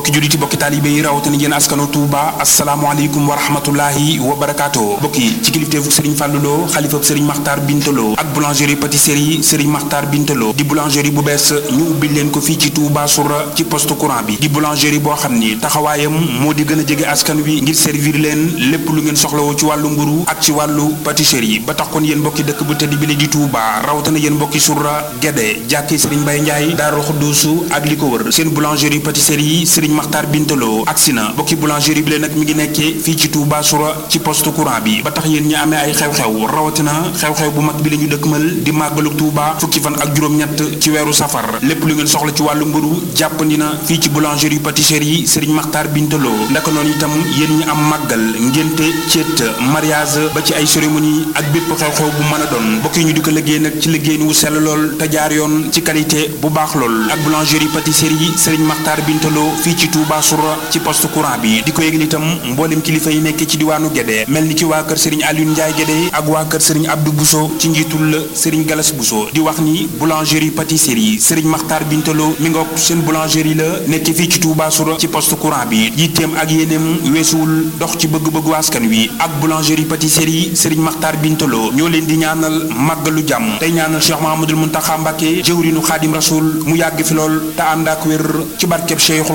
bokki julliti bokki taalibe yi rawatina yéen askanu Touba asalaamaaleykum wa rahmatullahi wa barakaatu bokki ci kilifteefu Serigne Fallou Lo xalifab Serigne Makhtar Bintaloo ak boulangerie pâtisserie Serigne Makhtar Bintaloo di boulangerie bu bees ñu ubbi leen ko fii ci Touba Soura ci poste courant bi di boulangerie boo xam ni taxawaayam moo di gën a jege askan wi ngir servir leen lépp lu ngeen soxlawoo ci wàllu mburu ak ci wàllu pâtisserie ba tax kon yéen mbokki dëkk bu tëdd bi la di Touba rawatina yéen mbokki Soura Guédé jàkki Serigne Mbaye Ndiaye Daaru Xuddoosu ak li ko wër seen boulangerie pâtisserie Serigne Makhtar Bintaloo agsi na mbokki boulangerie bi leen nag mi ngi nekkee fii ci Touba Soura ci poste courant bi ba tax yéen ñi amee ay xew-xew rawatina xew-xew bu mag bi la ñu dëkkmal di màggalu Touba fukki fan ak juróom-ñett ci weeru safar lépp lu ngeen soxla ci wàllu mburu jàppandi na fii ci boulangerie pâtisserie Serigne Makhtar Bintaloo ndaka noonu itam yéen ñi am màggal ngénte céet mariage ba ci ay cérémonie ak bépp xew-xew bu mën a doon mbokk yi ñu di ko liggéey nag ci liggéey wu sell lool te jaar yoon ci qualité bu baax lool ak boulangerie pâtisserie Serigne Makhtar Bintaloo fii ci Touba Soura ci poste courant bi di ko yëgal itam mboolem kilifa yi nekk ci diwaanu Guédé mel ni ki waa kër Serigne Alioune Ndiaye Guédé ak waa kër Serigne Abdou Bousso ci njiitul Serigne Galas Bousso di wax ni boulangerie pâtisserie Serigne Makhtar Bintaloo mi ngoog seen boulangerie la nekk fii ci Touba Soura ci poste courant bi yitteem ak yéeneem weesuwul dox ci bëgg-bëggu askan wi ak boulangerie pâtisserie Serigne Makhtar Bintaloo ñoo leen di ñaanal màggalu jàmm tey ñaanal Cheikh Mahamadul Muntaxa Mbàkke jëwrinu Xaadim Rasul mu yàgg fi lool te ànd ak wér ci barkeb Cheikh